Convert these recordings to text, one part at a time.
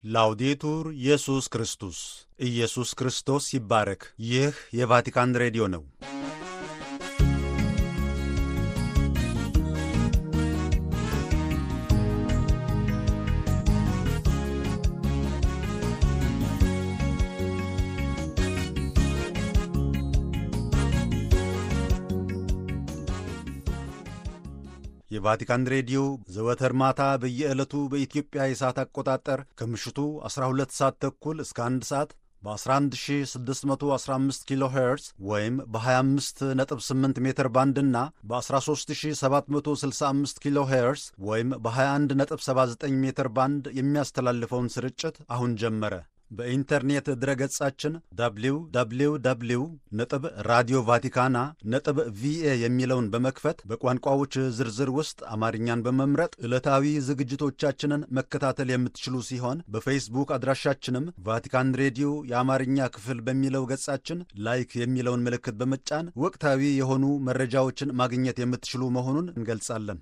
ላውዴቱር ኢየሱስ ክርስቶስ ኢየሱስ ክርስቶስ ይባረክ። ይህ የቫቲካን ሬዲዮ ነው። የቫቲካን ሬዲዮ ዘወትር ማታ በየዕለቱ በኢትዮጵያ የሰዓት አቆጣጠር ከምሽቱ 12 ሰዓት ተኩል እስከ 1 ሰዓት በ11615 ኪሎ ሄርዝ ወይም በ258 ሜትር ባንድ እና በ13765 ኪሎ ሄርዝ ወይም በ2179 ሜትር ባንድ የሚያስተላልፈውን ስርጭት አሁን ጀመረ። በኢንተርኔት ድረገጻችን www ነጥብ ራዲዮ ቫቲካና ነጥብ ቪኤ የሚለውን በመክፈት በቋንቋዎች ዝርዝር ውስጥ አማርኛን በመምረጥ ዕለታዊ ዝግጅቶቻችንን መከታተል የምትችሉ ሲሆን በፌስቡክ አድራሻችንም ቫቲካን ሬዲዮ የአማርኛ ክፍል በሚለው ገጻችን ላይክ የሚለውን ምልክት በመጫን ወቅታዊ የሆኑ መረጃዎችን ማግኘት የምትችሉ መሆኑን እንገልጻለን።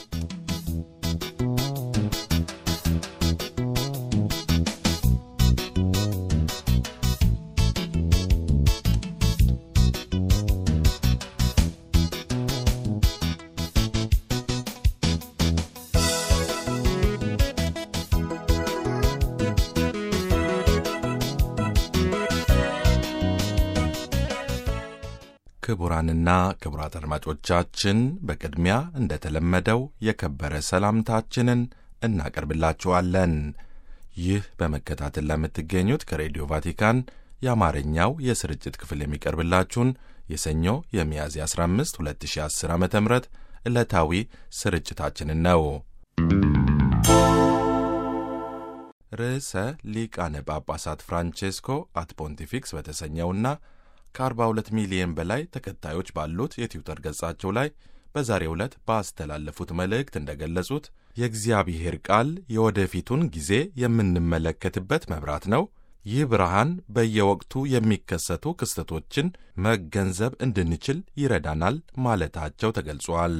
ክቡራንና ክቡራት አድማጮቻችን በቅድሚያ እንደተለመደው የከበረ ሰላምታችንን እናቀርብላችኋለን። ይህ በመከታተል ለምትገኙት ከሬዲዮ ቫቲካን የአማርኛው የስርጭት ክፍል የሚቀርብላችሁን የሰኞ የሚያዝያ 15 2010 ዓ ም ዕለታዊ ስርጭታችንን ነው። ርዕሰ ሊቃነ ጳጳሳት ፍራንቼስኮ አት ፖንቲፊክስ በተሰኘውና ከ42 ሚሊዮን በላይ ተከታዮች ባሉት የትዊተር ገጻቸው ላይ በዛሬው ዕለት ባስተላለፉት መልእክት እንደገለጹት የእግዚአብሔር ቃል የወደፊቱን ጊዜ የምንመለከትበት መብራት ነው። ይህ ብርሃን በየወቅቱ የሚከሰቱ ክስተቶችን መገንዘብ እንድንችል ይረዳናል ማለታቸው ተገልጿል።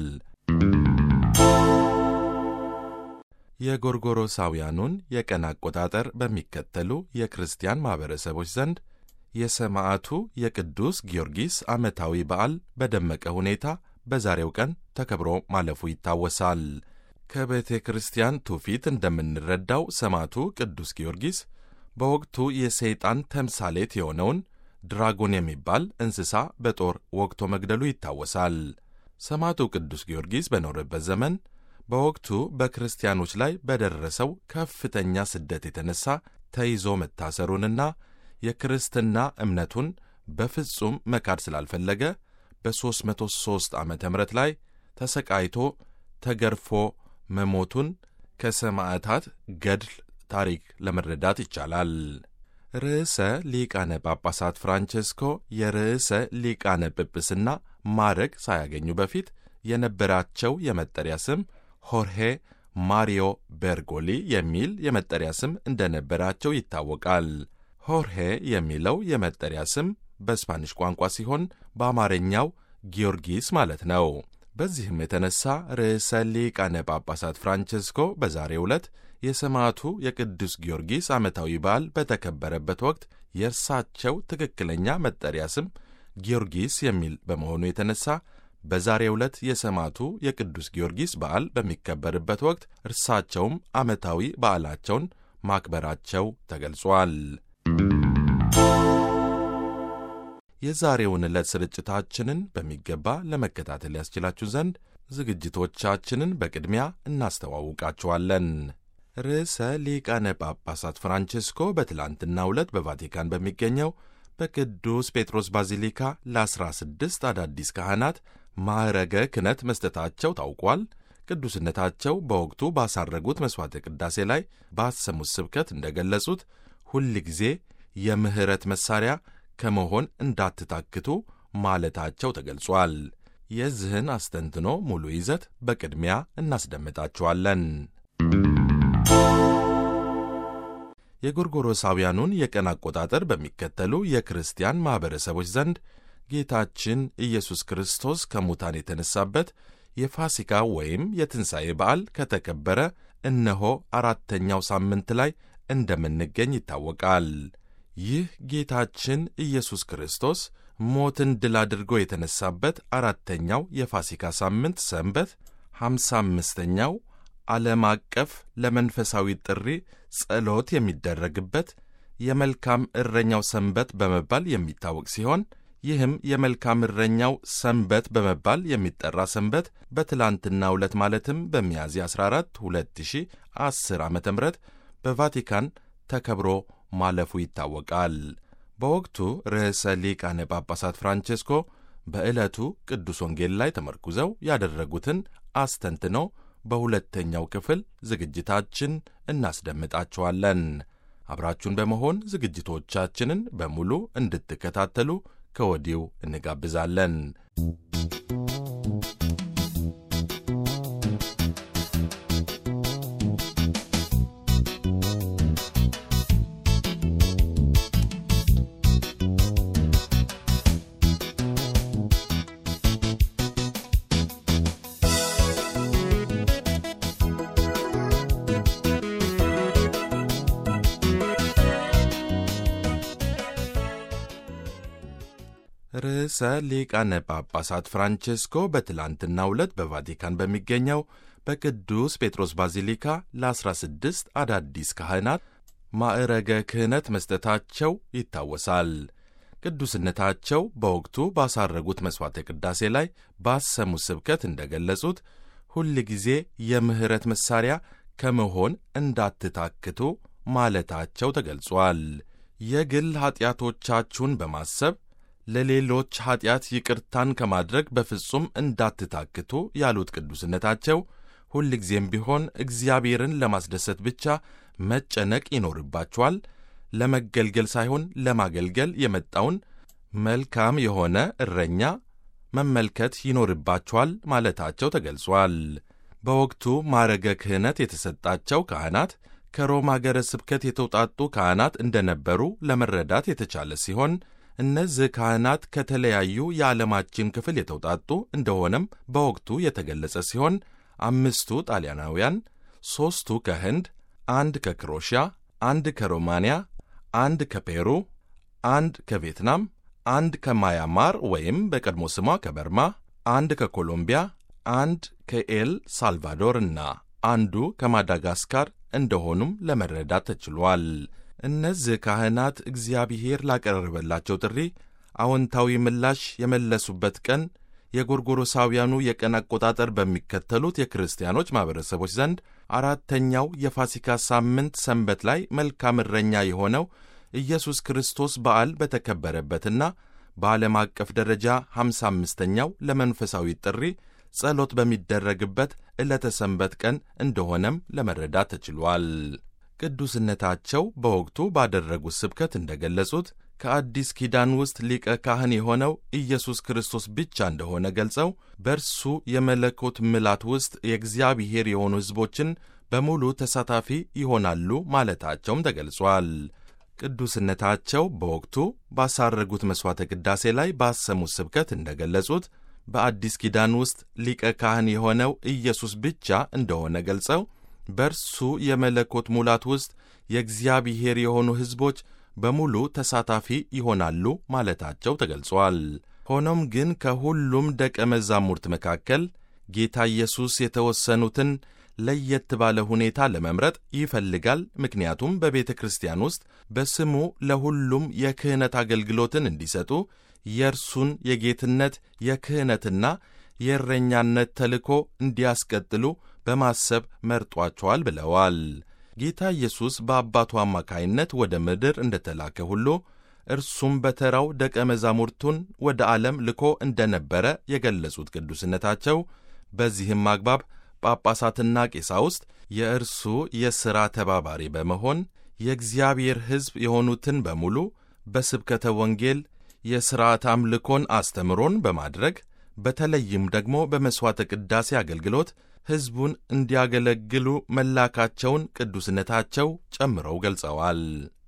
የጎርጎሮሳውያኑን የቀን አቆጣጠር በሚከተሉ የክርስቲያን ማኅበረሰቦች ዘንድ የሰማዕቱ የቅዱስ ጊዮርጊስ ዓመታዊ በዓል በደመቀ ሁኔታ በዛሬው ቀን ተከብሮ ማለፉ ይታወሳል። ከቤተ ክርስቲያን ትውፊት እንደምንረዳው ሰማዕቱ ቅዱስ ጊዮርጊስ በወቅቱ የሰይጣን ተምሳሌት የሆነውን ድራጎን የሚባል እንስሳ በጦር ወግቶ መግደሉ ይታወሳል። ሰማዕቱ ቅዱስ ጊዮርጊስ በኖረበት ዘመን በወቅቱ በክርስቲያኖች ላይ በደረሰው ከፍተኛ ስደት የተነሳ ተይዞ መታሰሩንና የክርስትና እምነቱን በፍጹም መካድ ስላልፈለገ በ303 ዓ ም ላይ ተሰቃይቶ ተገርፎ መሞቱን ከሰማዕታት ገድል ታሪክ ለመረዳት ይቻላል። ርዕሰ ሊቃነ ጳጳሳት ፍራንቼስኮ የርዕሰ ሊቃነ ጵጵስና ማዕረግ ሳያገኙ በፊት የነበራቸው የመጠሪያ ስም ሆርሄ ማሪዮ ቤርጎሊ የሚል የመጠሪያ ስም እንደነበራቸው ይታወቃል። ሆርሄ የሚለው የመጠሪያ ስም በስፓኒሽ ቋንቋ ሲሆን በአማርኛው ጊዮርጊስ ማለት ነው። በዚህም የተነሳ ርዕሰ ሊቃነ ጳጳሳት ፍራንቼስኮ በዛሬው ዕለት የሰማዕቱ የቅዱስ ጊዮርጊስ ዓመታዊ በዓል በተከበረበት ወቅት የእርሳቸው ትክክለኛ መጠሪያ ስም ጊዮርጊስ የሚል በመሆኑ የተነሳ በዛሬው ዕለት የሰማዕቱ የቅዱስ ጊዮርጊስ በዓል በሚከበርበት ወቅት እርሳቸውም ዓመታዊ በዓላቸውን ማክበራቸው ተገልጿል። የዛሬውን ዕለት ስርጭታችንን በሚገባ ለመከታተል ያስችላችሁ ዘንድ ዝግጅቶቻችንን በቅድሚያ እናስተዋውቃችኋለን። ርዕሰ ሊቃነ ጳጳሳት ፍራንቼስኮ በትላንትናው ዕለት በቫቲካን በሚገኘው በቅዱስ ጴጥሮስ ባዚሊካ ለ16 አዳዲስ ካህናት ማዕረገ ክህነት መስጠታቸው ታውቋል። ቅዱስነታቸው በወቅቱ ባሳረጉት መሥዋዕተ ቅዳሴ ላይ ባሰሙት ስብከት እንደገለጹት ሁል ጊዜ የምሕረት መሣሪያ ከመሆን እንዳትታክቱ ማለታቸው ተገልጿል። የዚህን አስተንትኖ ሙሉ ይዘት በቅድሚያ እናስደምጣችኋለን። የጎርጎሮሳውያኑን የቀን አቆጣጠር በሚከተሉ የክርስቲያን ማኅበረሰቦች ዘንድ ጌታችን ኢየሱስ ክርስቶስ ከሙታን የተነሳበት የፋሲካ ወይም የትንሣኤ በዓል ከተከበረ እነሆ አራተኛው ሳምንት ላይ እንደምንገኝ ይታወቃል። ይህ ጌታችን ኢየሱስ ክርስቶስ ሞትን ድል አድርጎ የተነሳበት አራተኛው የፋሲካ ሳምንት ሰንበት ሃምሳ አምስተኛው ዓለም አቀፍ ለመንፈሳዊ ጥሪ ጸሎት የሚደረግበት የመልካም እረኛው ሰንበት በመባል የሚታወቅ ሲሆን ይህም የመልካም እረኛው ሰንበት በመባል የሚጠራ ሰንበት በትላንትናው ዕለት ማለትም በሚያዝያ 14 2010 ዓ ም በቫቲካን ተከብሮ ማለፉ ይታወቃል። በወቅቱ ርዕሰ ሊቃነ ጳጳሳት ፍራንቼስኮ በዕለቱ ቅዱስ ወንጌል ላይ ተመርኩዘው ያደረጉትን አስተንትነው በሁለተኛው ክፍል ዝግጅታችን እናስደምጣችኋለን። አብራችሁን በመሆን ዝግጅቶቻችንን በሙሉ እንድትከታተሉ ከወዲሁ እንጋብዛለን። ርዕሰ ሊቃነ ጳጳሳት ፍራንቼስኮ በትላንትናው ዕለት በቫቲካን በሚገኘው በቅዱስ ጴጥሮስ ባዚሊካ ለ16 አዳዲስ ካህናት ማዕረገ ክህነት መስጠታቸው ይታወሳል። ቅዱስነታቸው በወቅቱ ባሳረጉት መሥዋዕተ ቅዳሴ ላይ ባሰሙት ስብከት እንደ ገለጹት ሁል ጊዜ የምሕረት መሣሪያ ከመሆን እንዳትታክቱ ማለታቸው ተገልጿል። የግል ኀጢአቶቻችሁን በማሰብ ለሌሎች ኀጢአት ይቅርታን ከማድረግ በፍጹም እንዳትታክቱ ያሉት ቅዱስነታቸው ሁልጊዜም ቢሆን እግዚአብሔርን ለማስደሰት ብቻ መጨነቅ ይኖርባችኋል። ለመገልገል ሳይሆን ለማገልገል የመጣውን መልካም የሆነ እረኛ መመልከት ይኖርባችኋል ማለታቸው ተገልጿል። በወቅቱ ማዕረገ ክህነት የተሰጣቸው ካህናት ከሮም አገረ ስብከት የተውጣጡ ካህናት እንደነበሩ ለመረዳት የተቻለ ሲሆን እነዚህ ካህናት ከተለያዩ የዓለማችን ክፍል የተውጣጡ እንደሆነም በወቅቱ የተገለጸ ሲሆን አምስቱ ጣሊያናውያን፣ ሦስቱ ከህንድ፣ አንድ ከክሮሺያ፣ አንድ ከሮማንያ፣ አንድ ከፔሩ፣ አንድ ከቪየትናም፣ አንድ ከማያማር ወይም በቀድሞ ስሟ ከበርማ፣ አንድ ከኮሎምቢያ፣ አንድ ከኤል ሳልቫዶር እና አንዱ ከማዳጋስካር እንደሆኑም ለመረዳት ተችሏል። እነዚህ ካህናት እግዚአብሔር ላቀረበላቸው ጥሪ አዎንታዊ ምላሽ የመለሱበት ቀን የጎርጎሮሳውያኑ የቀን አቆጣጠር በሚከተሉት የክርስቲያኖች ማኅበረሰቦች ዘንድ አራተኛው የፋሲካ ሳምንት ሰንበት ላይ መልካም እረኛ የሆነው ኢየሱስ ክርስቶስ በዓል በተከበረበትና በዓለም አቀፍ ደረጃ ሃምሳ አምስተኛው ለመንፈሳዊ ጥሪ ጸሎት በሚደረግበት ዕለተ ሰንበት ቀን እንደሆነም ለመረዳት ተችሏል። ቅዱስነታቸው በወቅቱ ባደረጉት ስብከት እንደ ገለጹት ከአዲስ ኪዳን ውስጥ ሊቀ ካህን የሆነው ኢየሱስ ክርስቶስ ብቻ እንደሆነ ገልጸው በእርሱ የመለኮት ምላት ውስጥ የእግዚአብሔር የሆኑ ሕዝቦችን በሙሉ ተሳታፊ ይሆናሉ ማለታቸውም ተገልጿል። ቅዱስነታቸው በወቅቱ ባሳረጉት መሥዋዕተ ቅዳሴ ላይ ባሰሙት ስብከት እንደ ገለጹት በአዲስ ኪዳን ውስጥ ሊቀ ካህን የሆነው ኢየሱስ ብቻ እንደሆነ ገልጸው በእርሱ የመለኮት ሙላት ውስጥ የእግዚአብሔር የሆኑ ሕዝቦች በሙሉ ተሳታፊ ይሆናሉ ማለታቸው ተገልጿል። ሆኖም ግን ከሁሉም ደቀ መዛሙርት መካከል ጌታ ኢየሱስ የተወሰኑትን ለየት ባለ ሁኔታ ለመምረጥ ይፈልጋል። ምክንያቱም በቤተ ክርስቲያን ውስጥ በስሙ ለሁሉም የክህነት አገልግሎትን እንዲሰጡ የእርሱን የጌትነት የክህነትና የእረኛነት ተልእኮ እንዲያስቀጥሉ በማሰብ መርጧቸዋል ብለዋል። ጌታ ኢየሱስ በአባቱ አማካይነት ወደ ምድር እንደተላከ ሁሉ እርሱም በተራው ደቀ መዛሙርቱን ወደ ዓለም ልኮ እንደነበረ የገለጹት ቅዱስነታቸው በዚህም አግባብ ጳጳሳትና ቄሳውስት የእርሱ የሥራ ተባባሪ በመሆን የእግዚአብሔር ሕዝብ የሆኑትን በሙሉ በስብከተ ወንጌል የሥርዓት አምልኮን አስተምሮን በማድረግ በተለይም ደግሞ በመሥዋዕተ ቅዳሴ አገልግሎት ሕዝቡን እንዲያገለግሉ መላካቸውን ቅዱስነታቸው ጨምረው ገልጸዋል።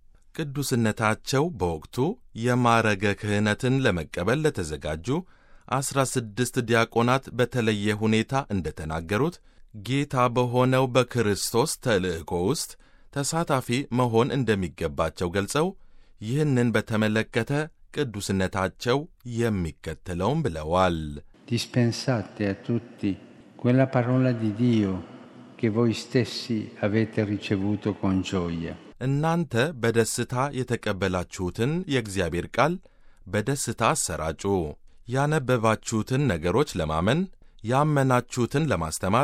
ቅዱስነታቸው በወቅቱ የማዕረገ ክህነትን ለመቀበል ለተዘጋጁ ዐሥራ ስድስት ዲያቆናት በተለየ ሁኔታ እንደተናገሩት ጌታ በሆነው በክርስቶስ ተልእኮ ውስጥ ተሳታፊ መሆን እንደሚገባቸው ገልጸው ይህንን በተመለከተ ቅዱስነታቸው የሚከተለውም ብለዋል። Dispensate a tutti quella parola di Dio che voi stessi avete ricevuto con gioia. እናንተ በደስታ የተቀበላችሁትን የእግዚአብሔር ቃል በደስታ አሰራጩ። ያነበባችሁትን ነገሮች ለማመን፣ ያመናችሁትን ለማስተማር፣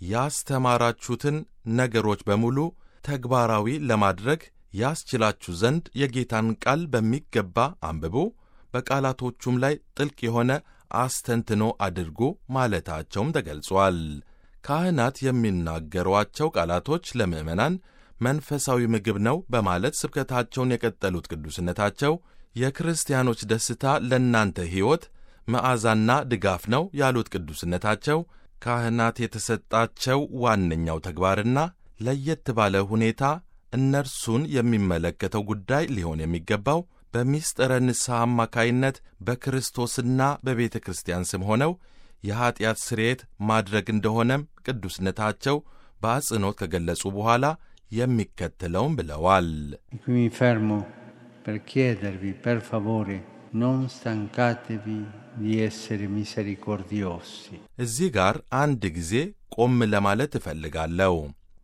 ያስተማራችሁትን ነገሮች በሙሉ ተግባራዊ ለማድረግ ያስችላችሁ ዘንድ የጌታን ቃል በሚገባ አንብቡ፣ በቃላቶቹም ላይ ጥልቅ የሆነ አስተንትኖ አድርጉ ማለታቸውም ተገልጿል። ካህናት የሚናገሯቸው ቃላቶች ለምዕመናን መንፈሳዊ ምግብ ነው በማለት ስብከታቸውን የቀጠሉት ቅዱስነታቸው የክርስቲያኖች ደስታ ለእናንተ ሕይወት መዓዛና ድጋፍ ነው ያሉት ቅዱስነታቸው ካህናት የተሰጣቸው ዋነኛው ተግባርና ለየት ባለ ሁኔታ እነርሱን የሚመለከተው ጉዳይ ሊሆን የሚገባው በሚስጥረ ንስሐ አማካይነት በክርስቶስና በቤተ ክርስቲያን ስም ሆነው የኀጢአት ስርየት ማድረግ እንደሆነም ቅዱስነታቸው በአጽንኦት ከገለጹ በኋላ የሚከተለውም ብለዋል። E qui mi fermo per chiedervi, per favore, non stancatevi di essere misericordiosi. እዚህ ጋር አንድ ጊዜ ቆም ለማለት እፈልጋለሁ።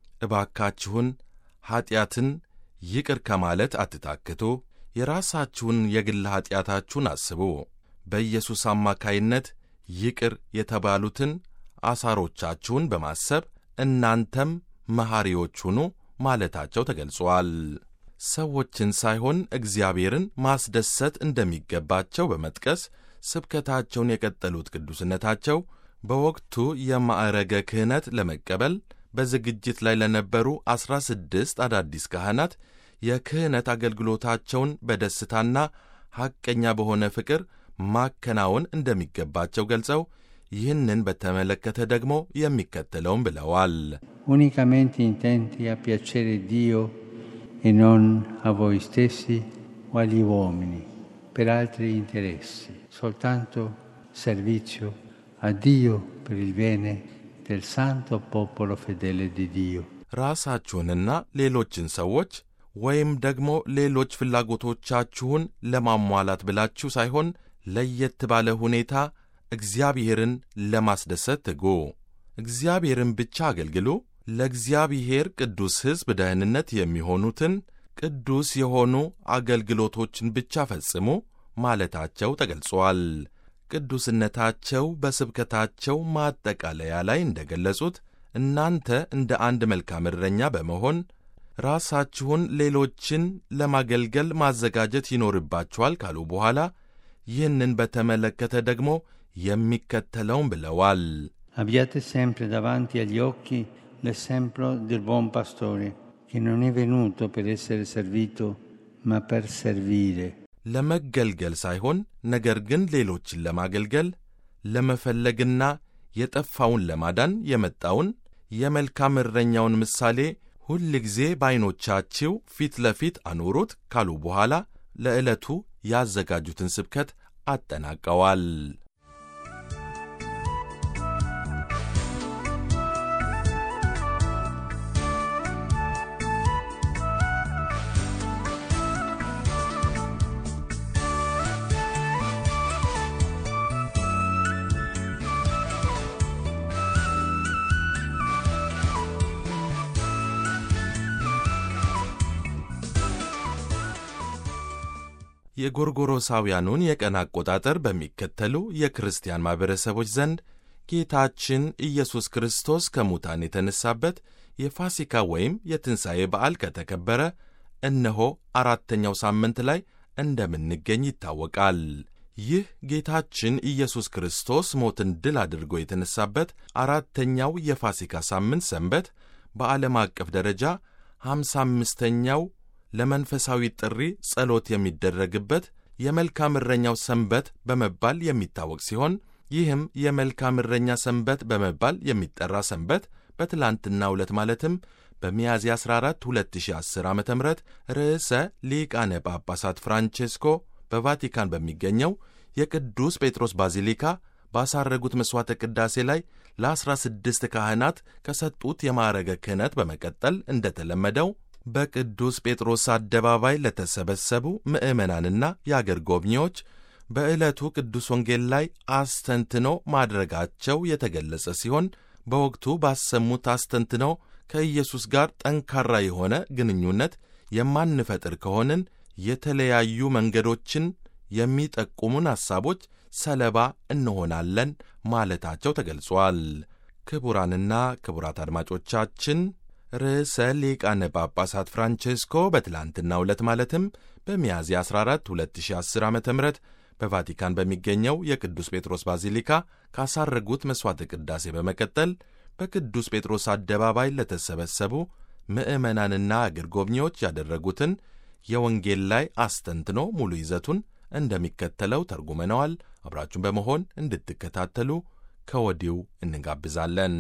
እባካችሁን ኀጢአትን ይቅር ከማለት አትታክቱ። የራሳችሁን የግል ኀጢአታችሁን አስቡ። በኢየሱስ አማካይነት ይቅር የተባሉትን አሳሮቻችሁን በማሰብ እናንተም መሐሪዎች ሁኑ ማለታቸው ተገልጿል። ሰዎችን ሳይሆን እግዚአብሔርን ማስደሰት እንደሚገባቸው በመጥቀስ ስብከታቸውን የቀጠሉት ቅዱስነታቸው በወቅቱ የማዕረገ ክህነት ለመቀበል በዝግጅት ላይ ለነበሩ ዐሥራ ስድስት አዳዲስ ካህናት የክህነት አገልግሎታቸውን በደስታና ሐቀኛ በሆነ ፍቅር ማከናወን እንደሚገባቸው ገልጸው ይህንን በተመለከተ ደግሞ የሚከተለውም ብለዋል። Unicamente intenti a piacere Dio e non a voi stessi o agli uomini per altri interessi, soltanto servizio a Dio per il bene del santo popolo fedele di Dio. ራሳችሁንና ሌሎችን ሰዎች ወይም ደግሞ ሌሎች ፍላጎቶቻችሁን ለማሟላት ብላችሁ ሳይሆን ለየት ባለ ሁኔታ እግዚአብሔርን ለማስደሰት ትጉ። እግዚአብሔርን ብቻ አገልግሉ። ለእግዚአብሔር ቅዱስ ሕዝብ ደህንነት የሚሆኑትን ቅዱስ የሆኑ አገልግሎቶችን ብቻ ፈጽሙ ማለታቸው ተገልጿል። ቅዱስነታቸው በስብከታቸው ማጠቃለያ ላይ እንደገለጹት እናንተ እንደ አንድ መልካም እረኛ በመሆን ራሳችሁን ሌሎችን ለማገልገል ማዘጋጀት ይኖርባችኋል ካሉ በኋላ ይህንን በተመለከተ ደግሞ የሚከተለውን ብለዋል። Abbiate sempre davanti agli occhi l'esempio del buon pastore, che non è venuto per essere servito, ma per servire. ለመገልገል ሳይሆን ነገር ግን ሌሎችን ለማገልገል ለመፈለግና የጠፋውን ለማዳን የመጣውን የመልካም እረኛውን ምሳሌ ሁል ጊዜ በዐይኖቻችሁ ፊት ለፊት አኑሩት ካሉ በኋላ ለዕለቱ ያዘጋጁትን ስብከት አጠናቀዋል። የጎርጎሮሳውያኑን የቀን አቆጣጠር በሚከተሉ የክርስቲያን ማኅበረሰቦች ዘንድ ጌታችን ኢየሱስ ክርስቶስ ከሙታን የተነሳበት የፋሲካ ወይም የትንሣኤ በዓል ከተከበረ እነሆ አራተኛው ሳምንት ላይ እንደምንገኝ ይታወቃል። ይህ ጌታችን ኢየሱስ ክርስቶስ ሞትን ድል አድርጎ የተነሳበት አራተኛው የፋሲካ ሳምንት ሰንበት በዓለም አቀፍ ደረጃ ሃምሳ አምስተኛው ለመንፈሳዊ ጥሪ ጸሎት የሚደረግበት የመልካም እረኛው ሰንበት በመባል የሚታወቅ ሲሆን ይህም የመልካም እረኛ ሰንበት በመባል የሚጠራ ሰንበት በትላንትናው ዕለት ማለትም በሚያዝያ 14 2010 ዓ ም ርዕሰ ሊቃነ ጳጳሳት ፍራንቼስኮ በቫቲካን በሚገኘው የቅዱስ ጴጥሮስ ባዚሊካ ባሳረጉት መሥዋዕተ ቅዳሴ ላይ ለ16 ካህናት ከሰጡት የማዕረገ ክህነት በመቀጠል እንደተለመደው በቅዱስ ጴጥሮስ አደባባይ ለተሰበሰቡ ምዕመናንና የአገር ጎብኚዎች በዕለቱ ቅዱስ ወንጌል ላይ አስተንትኖ ማድረጋቸው የተገለጸ ሲሆን በወቅቱ ባሰሙት አስተንትኖ ከኢየሱስ ጋር ጠንካራ የሆነ ግንኙነት የማንፈጥር ከሆንን የተለያዩ መንገዶችን የሚጠቁሙን ሐሳቦች ሰለባ እንሆናለን ማለታቸው ተገልጿል። ክቡራንና ክቡራት አድማጮቻችን ርዕሰ ሊቃነ ጳጳሳት ፍራንቼስኮ በትላንትናው ዕለት ማለትም በሚያዝያ 14 2010 ዓ ም በቫቲካን በሚገኘው የቅዱስ ጴጥሮስ ባዚሊካ ካሳረጉት መሥዋዕተ ቅዳሴ በመቀጠል በቅዱስ ጴጥሮስ አደባባይ ለተሰበሰቡ ምዕመናንና አገር ጎብኚዎች ያደረጉትን የወንጌል ላይ አስተንትኖ ሙሉ ይዘቱን እንደሚከተለው ተርጉመነዋል። አብራችሁን በመሆን እንድትከታተሉ ከወዲሁ እንጋብዛለን።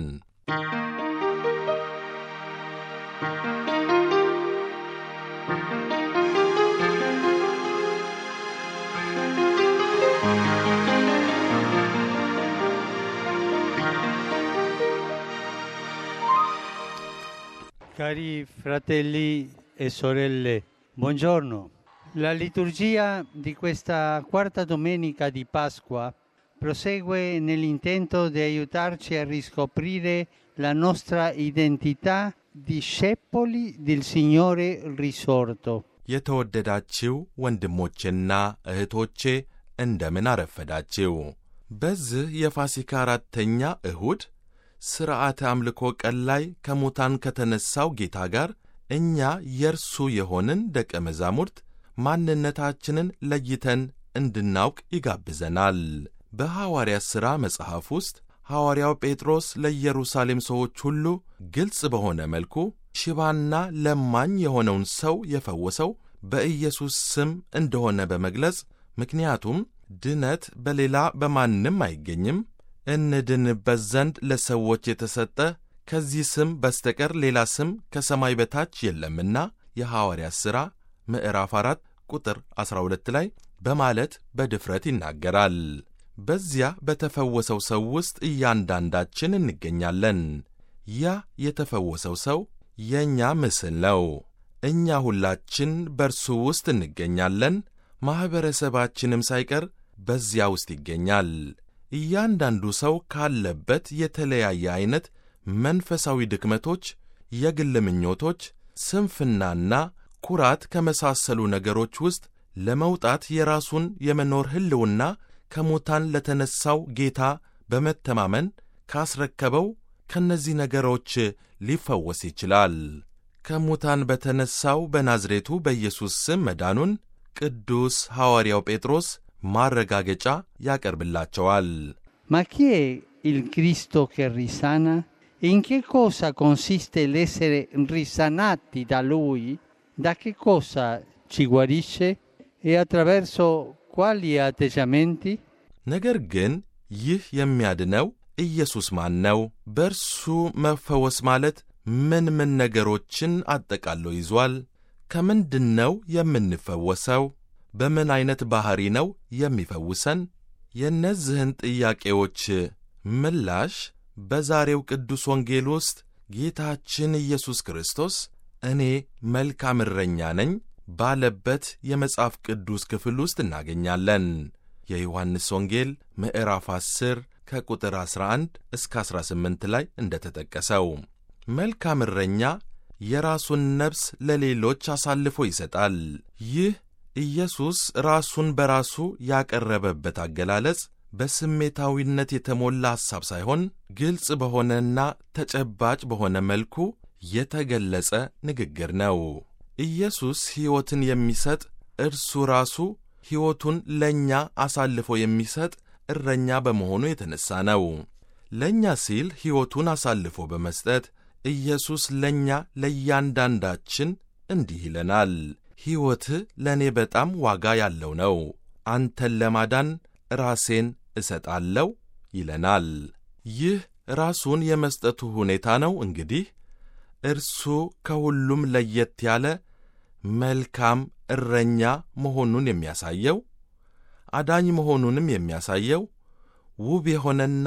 Cari fratelli e sorelle, buongiorno. La liturgia di questa quarta domenica di Pasqua prosegue nell'intento di aiutarci a riscoprire la nostra identità discepoli del Signore risorto. የተወደዳችው ወንድሞቼና እህቶቼ እንደምን አረፈዳችው። በዚህ የፋሲካ አራተኛ እሁድ ሥርዓተ አምልኮ ቀን ላይ ከሙታን ከተነሣው ጌታ ጋር እኛ የእርሱ የሆንን ደቀ መዛሙርት ማንነታችንን ለይተን እንድናውቅ ይጋብዘናል። በሐዋርያት ሥራ መጽሐፍ ውስጥ ሐዋርያው ጴጥሮስ ለኢየሩሳሌም ሰዎች ሁሉ ግልጽ በሆነ መልኩ ሽባና ለማኝ የሆነውን ሰው የፈወሰው በኢየሱስ ስም እንደሆነ በመግለጽ ምክንያቱም ድነት በሌላ በማንም አይገኝም እንድንበት ዘንድ ለሰዎች የተሰጠ ከዚህ ስም በስተቀር ሌላ ስም ከሰማይ በታች የለምና የሐዋርያት ሥራ ምዕራፍ 4 ቁጥር 12 ላይ በማለት በድፍረት ይናገራል። በዚያ በተፈወሰው ሰው ውስጥ እያንዳንዳችን እንገኛለን። ያ የተፈወሰው ሰው የእኛ ምስል ነው። እኛ ሁላችን በእርሱ ውስጥ እንገኛለን። ማኅበረሰባችንም ሳይቀር በዚያ ውስጥ ይገኛል። እያንዳንዱ ሰው ካለበት የተለያየ ዐይነት መንፈሳዊ ድክመቶች፣ የግል ምኞቶች፣ ስንፍናና ኩራት ከመሳሰሉ ነገሮች ውስጥ ለመውጣት የራሱን የመኖር ሕልውና ከሙታን ለተነሣው ጌታ በመተማመን ካስረከበው ከእነዚህ ነገሮች ሊፈወስ ይችላል። ከሙታን በተነሣው በናዝሬቱ በኢየሱስ ስም መዳኑን ቅዱስ ሐዋርያው ጴጥሮስ ማረጋገጫ ያቀርብላቸዋል። Ma chi è il Cristo che risana? In che cosa consiste l'essere risanati da Lui? Da che cosa ci guarisce? E attraverso quali atteggiamenti? ነገር ግን ይህ የሚያድነው ኢየሱስ ማን ነው? በእርሱ መፈወስ ማለት ምን ምን ነገሮችን አጠቃሎ ይዟል? ከምንድን ነው የምንፈወሰው? በምን ዐይነት ባሕሪ ነው የሚፈውሰን? የእነዚህን ጥያቄዎች ምላሽ በዛሬው ቅዱስ ወንጌል ውስጥ ጌታችን ኢየሱስ ክርስቶስ እኔ መልካም እረኛ ነኝ ባለበት የመጽሐፍ ቅዱስ ክፍል ውስጥ እናገኛለን። የዮሐንስ ወንጌል ምዕራፍ 10 ከቁጥር 11 እስከ 18 ላይ እንደተጠቀሰው መልካም እረኛ የራሱን ነፍስ ለሌሎች አሳልፎ ይሰጣል። ይህ ኢየሱስ ራሱን በራሱ ያቀረበበት አገላለጽ በስሜታዊነት የተሞላ ሐሳብ ሳይሆን ግልጽ በሆነና ተጨባጭ በሆነ መልኩ የተገለጸ ንግግር ነው። ኢየሱስ ሕይወትን የሚሰጥ እርሱ ራሱ ሕይወቱን ለእኛ አሳልፎ የሚሰጥ እረኛ በመሆኑ የተነሣ ነው። ለእኛ ሲል ሕይወቱን አሳልፎ በመስጠት ኢየሱስ ለእኛ ለእያንዳንዳችን እንዲህ ይለናል፣ ሕይወትህ ለእኔ በጣም ዋጋ ያለው ነው፣ አንተን ለማዳን ራሴን እሰጣለሁ ይለናል። ይህ ራሱን የመስጠቱ ሁኔታ ነው። እንግዲህ እርሱ ከሁሉም ለየት ያለ መልካም እረኛ መሆኑን የሚያሳየው አዳኝ መሆኑንም የሚያሳየው ውብ የሆነና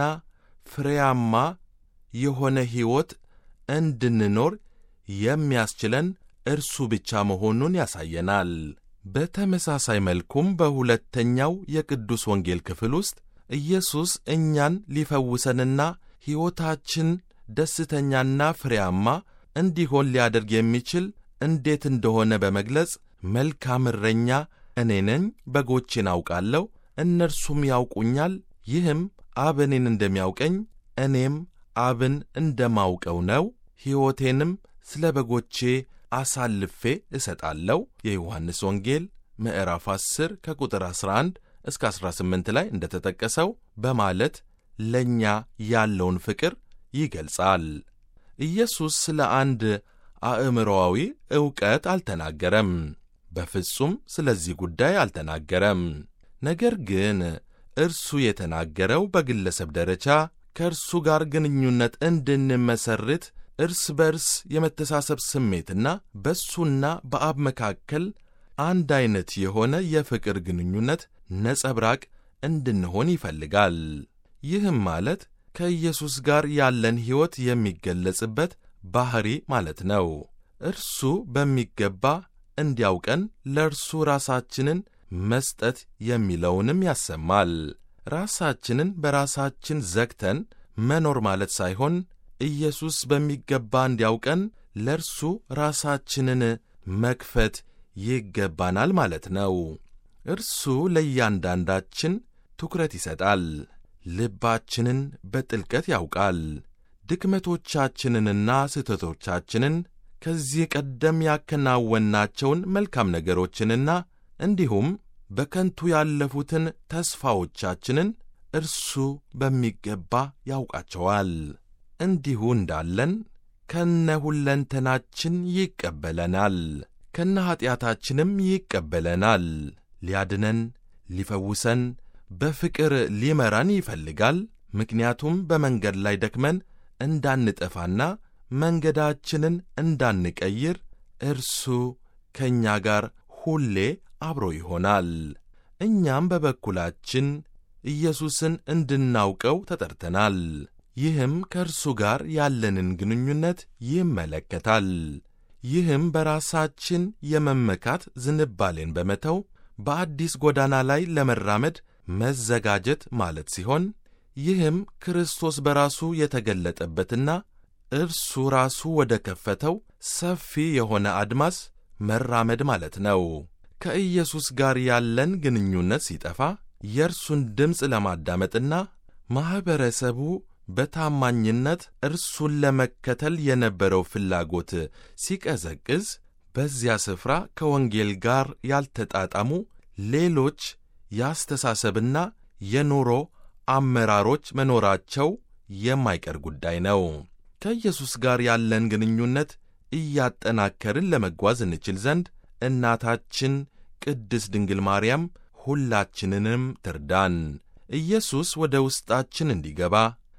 ፍሬያማ የሆነ ሕይወት እንድንኖር የሚያስችለን እርሱ ብቻ መሆኑን ያሳየናል። በተመሳሳይ መልኩም በሁለተኛው የቅዱስ ወንጌል ክፍል ውስጥ ኢየሱስ እኛን ሊፈውሰንና ሕይወታችን ደስተኛና ፍሬያማ እንዲሆን ሊያደርግ የሚችል እንዴት እንደሆነ በመግለጽ መልካም እረኛ እኔ ነኝ፣ በጎቼን አውቃለሁ፣ እነርሱም ያውቁኛል፣ ይህም አብ እኔን እንደሚያውቀኝ እኔም አብን እንደማውቀው ነው፣ ሕይወቴንም ስለ በጎቼ አሳልፌ እሰጣለሁ። የዮሐንስ ወንጌል ምዕራፍ 10 ከቁጥር 11 እስከ 18 ላይ እንደተጠቀሰው በማለት ለእኛ ያለውን ፍቅር ይገልጻል። ኢየሱስ ስለ አንድ አእምሮአዊ ዕውቀት አልተናገረም። በፍጹም ስለዚህ ጉዳይ አልተናገረም። ነገር ግን እርሱ የተናገረው በግለሰብ ደረጃ ከእርሱ ጋር ግንኙነት እንድንመሰርት እርስ በርስ የመተሳሰብ ስሜትና በእሱና በአብ መካከል አንድ ዐይነት የሆነ የፍቅር ግንኙነት ነጸብራቅ እንድንሆን ይፈልጋል። ይህም ማለት ከኢየሱስ ጋር ያለን ሕይወት የሚገለጽበት ባሕሪ ማለት ነው። እርሱ በሚገባ እንዲያውቀን ለእርሱ ራሳችንን መስጠት የሚለውንም ያሰማል። ራሳችንን በራሳችን ዘግተን መኖር ማለት ሳይሆን ኢየሱስ በሚገባ እንዲያውቀን ለእርሱ ራሳችንን መክፈት ይገባናል ማለት ነው። እርሱ ለእያንዳንዳችን ትኩረት ይሰጣል። ልባችንን በጥልቀት ያውቃል። ድክመቶቻችንንና ስህተቶቻችንን ከዚህ ቀደም ያከናወናቸውን መልካም ነገሮችንና እንዲሁም በከንቱ ያለፉትን ተስፋዎቻችንን እርሱ በሚገባ ያውቃቸዋል። እንዲሁ እንዳለን ከነ ሁለንተናችን ይቀበለናል፣ ከነ ኀጢአታችንም ይቀበለናል። ሊያድነን፣ ሊፈውሰን፣ በፍቅር ሊመራን ይፈልጋል። ምክንያቱም በመንገድ ላይ ደክመን እንዳንጠፋና መንገዳችንን እንዳንቀይር እርሱ ከእኛ ጋር ሁሌ አብሮ ይሆናል። እኛም በበኩላችን ኢየሱስን እንድናውቀው ተጠርተናል። ይህም ከእርሱ ጋር ያለንን ግንኙነት ይመለከታል። ይህም በራሳችን የመመካት ዝንባሌን በመተው በአዲስ ጎዳና ላይ ለመራመድ መዘጋጀት ማለት ሲሆን ይህም ክርስቶስ በራሱ የተገለጠበትና እርሱ ራሱ ወደ ከፈተው ሰፊ የሆነ አድማስ መራመድ ማለት ነው። ከኢየሱስ ጋር ያለን ግንኙነት ሲጠፋ የእርሱን ድምፅ ለማዳመጥና ማኅበረሰቡ በታማኝነት እርሱን ለመከተል የነበረው ፍላጎት ሲቀዘቅዝ በዚያ ስፍራ ከወንጌል ጋር ያልተጣጣሙ ሌሎች የአስተሳሰብና የኑሮ አመራሮች መኖራቸው የማይቀር ጉዳይ ነው። ከኢየሱስ ጋር ያለን ግንኙነት እያጠናከርን ለመጓዝ እንችል ዘንድ እናታችን ቅድስት ድንግል ማርያም ሁላችንንም ትርዳን። ኢየሱስ ወደ ውስጣችን እንዲገባ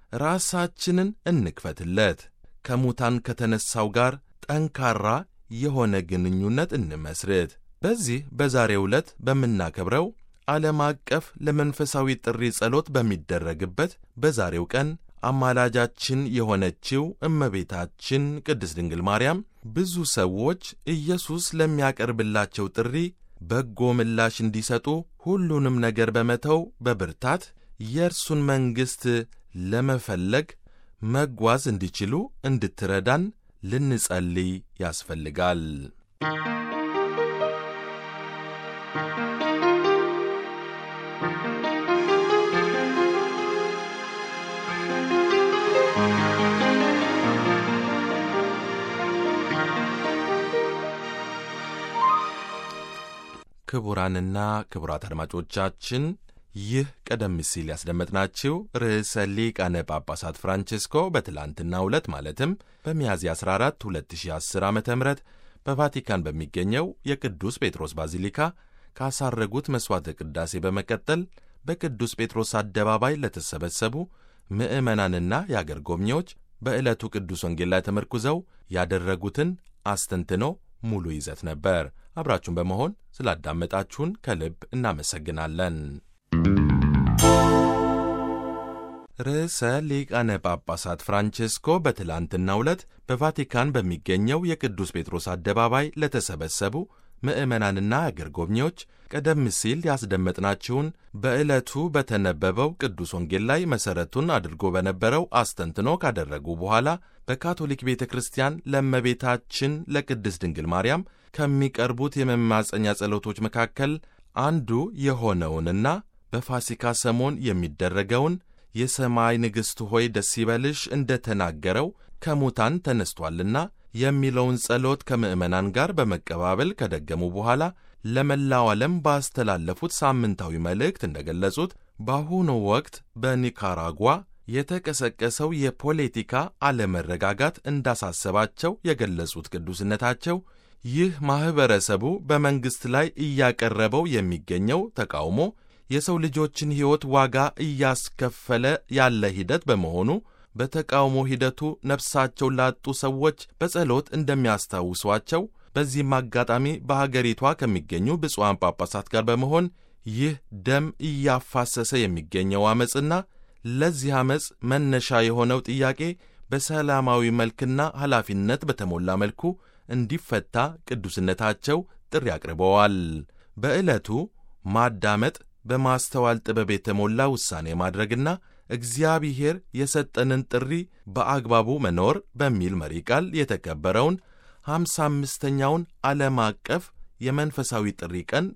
ራሳችንን እንክፈትለት። ከሙታን ከተነሣው ጋር ጠንካራ የሆነ ግንኙነት እንመስርት። በዚህ በዛሬው ዕለት በምናከብረው ዓለም አቀፍ ለመንፈሳዊ ጥሪ ጸሎት በሚደረግበት በዛሬው ቀን አማላጃችን የሆነችው እመቤታችን ቅድስት ድንግል ማርያም ብዙ ሰዎች ኢየሱስ ለሚያቀርብላቸው ጥሪ በጎ ምላሽ እንዲሰጡ ሁሉንም ነገር በመተው በብርታት የእርሱን መንግሥት ለመፈለግ መጓዝ እንዲችሉ እንድትረዳን ልንጸልይ ያስፈልጋል። ክቡራንና ክቡራት አድማጮቻችን ይህ ቀደም ሲል ያስደመጥናችሁ ርዕሰ ሊቃነ ጳጳሳት ፍራንቼስኮ በትላንትናው ዕለት ማለትም በሚያዝያ 14 2010 ዓ ም በቫቲካን በሚገኘው የቅዱስ ጴጥሮስ ባዚሊካ ካሳረጉት መሥዋዕተ ቅዳሴ በመቀጠል በቅዱስ ጴጥሮስ አደባባይ ለተሰበሰቡ ምዕመናንና የአገር ጎብኚዎች በዕለቱ ቅዱስ ወንጌል ላይ ተመርኩዘው ያደረጉትን አስተንትኖ ሙሉ ይዘት ነበር። አብራችሁን በመሆን ስላዳመጣችሁን ከልብ እናመሰግናለን። ርዕሰ ሊቃነ ጳጳሳት ፍራንቼስኮ በትላንትናው ዕለት በቫቲካን በሚገኘው የቅዱስ ጴጥሮስ አደባባይ ለተሰበሰቡ ምዕመናንና አገር ጎብኚዎች ቀደም ሲል ያስደመጥናችሁን በዕለቱ በተነበበው ቅዱስ ወንጌል ላይ መሠረቱን አድርጎ በነበረው አስተንትኖ ካደረጉ በኋላ በካቶሊክ ቤተ ክርስቲያን ለእመቤታችን ለቅድስት ድንግል ማርያም ከሚቀርቡት የመማፀኛ ጸሎቶች መካከል አንዱ የሆነውንና በፋሲካ ሰሞን የሚደረገውን የሰማይ ንግሥት ሆይ ደስ ይበልሽ እንደ ተናገረው ከሙታን ተነስቷልና የሚለውን ጸሎት ከምዕመናን ጋር በመቀባበል ከደገሙ በኋላ ለመላው ዓለም ባስተላለፉት ሳምንታዊ መልእክት እንደገለጹት በአሁኑ ወቅት በኒካራጓ የተቀሰቀሰው የፖለቲካ አለመረጋጋት እንዳሳሰባቸው የገለጹት ቅዱስነታቸው ይህ ማኅበረሰቡ በመንግሥት ላይ እያቀረበው የሚገኘው ተቃውሞ የሰው ልጆችን ሕይወት ዋጋ እያስከፈለ ያለ ሂደት በመሆኑ በተቃውሞ ሂደቱ ነፍሳቸው ላጡ ሰዎች በጸሎት እንደሚያስታውሷቸው በዚህም አጋጣሚ በሀገሪቷ ከሚገኙ ብፁዓን ጳጳሳት ጋር በመሆን ይህ ደም እያፋሰሰ የሚገኘው ዐመፅና ለዚህ ዐመፅ መነሻ የሆነው ጥያቄ በሰላማዊ መልክና ኃላፊነት በተሞላ መልኩ እንዲፈታ ቅዱስነታቸው ጥሪ አቅርበዋል። በዕለቱ ማዳመጥ፣ በማስተዋል ጥበብ የተሞላ ውሳኔ ማድረግና እግዚአብሔር የሰጠንን ጥሪ በአግባቡ መኖር በሚል መሪ ቃል የተከበረውን ሃምሳ አምስተኛውን ዓለም አቀፍ የመንፈሳዊ ጥሪ ቀን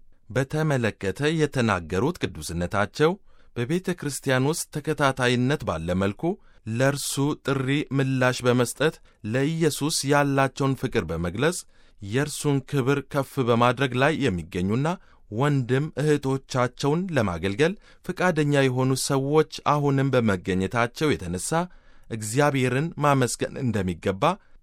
በተመለከተ የተናገሩት ቅዱስነታቸው በቤተ ክርስቲያን ውስጥ ተከታታይነት ባለ መልኩ ለእርሱ ጥሪ ምላሽ በመስጠት ለኢየሱስ ያላቸውን ፍቅር በመግለጽ የእርሱን ክብር ከፍ በማድረግ ላይ የሚገኙና ወንድም እህቶቻቸውን ለማገልገል ፈቃደኛ የሆኑ ሰዎች አሁንም በመገኘታቸው የተነሳ እግዚአብሔርን ማመስገን እንደሚገባ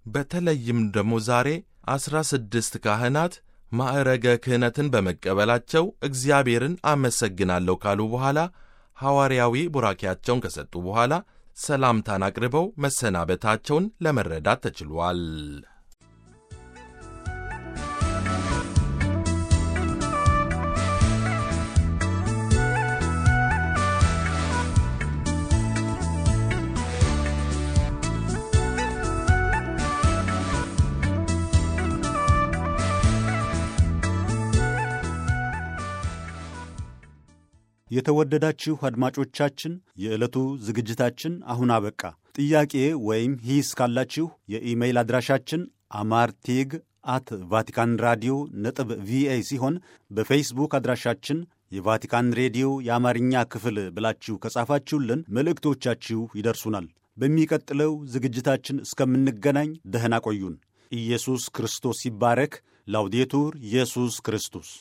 በተለይም ደግሞ ዛሬ ዐሥራ ስድስት ካህናት ማዕረገ ክህነትን በመቀበላቸው እግዚአብሔርን አመሰግናለሁ ካሉ በኋላ ሐዋርያዊ ቡራኪያቸውን ከሰጡ በኋላ ሰላምታን አቅርበው መሰናበታቸውን ለመረዳት ተችሏል። የተወደዳችሁ አድማጮቻችን የዕለቱ ዝግጅታችን አሁን አበቃ። ጥያቄ ወይም ሂስ ካላችሁ የኢሜይል አድራሻችን አማርቴግ አት ቫቲካን ራዲዮ ነጥብ ቪኦኤ ሲሆን በፌስቡክ አድራሻችን የቫቲካን ሬዲዮ የአማርኛ ክፍል ብላችሁ ከጻፋችሁልን መልእክቶቻችሁ ይደርሱናል። በሚቀጥለው ዝግጅታችን እስከምንገናኝ ደህና ቆዩን። ኢየሱስ ክርስቶስ ይባረክ። ላውዴቱር ኢየሱስ ክርስቶስ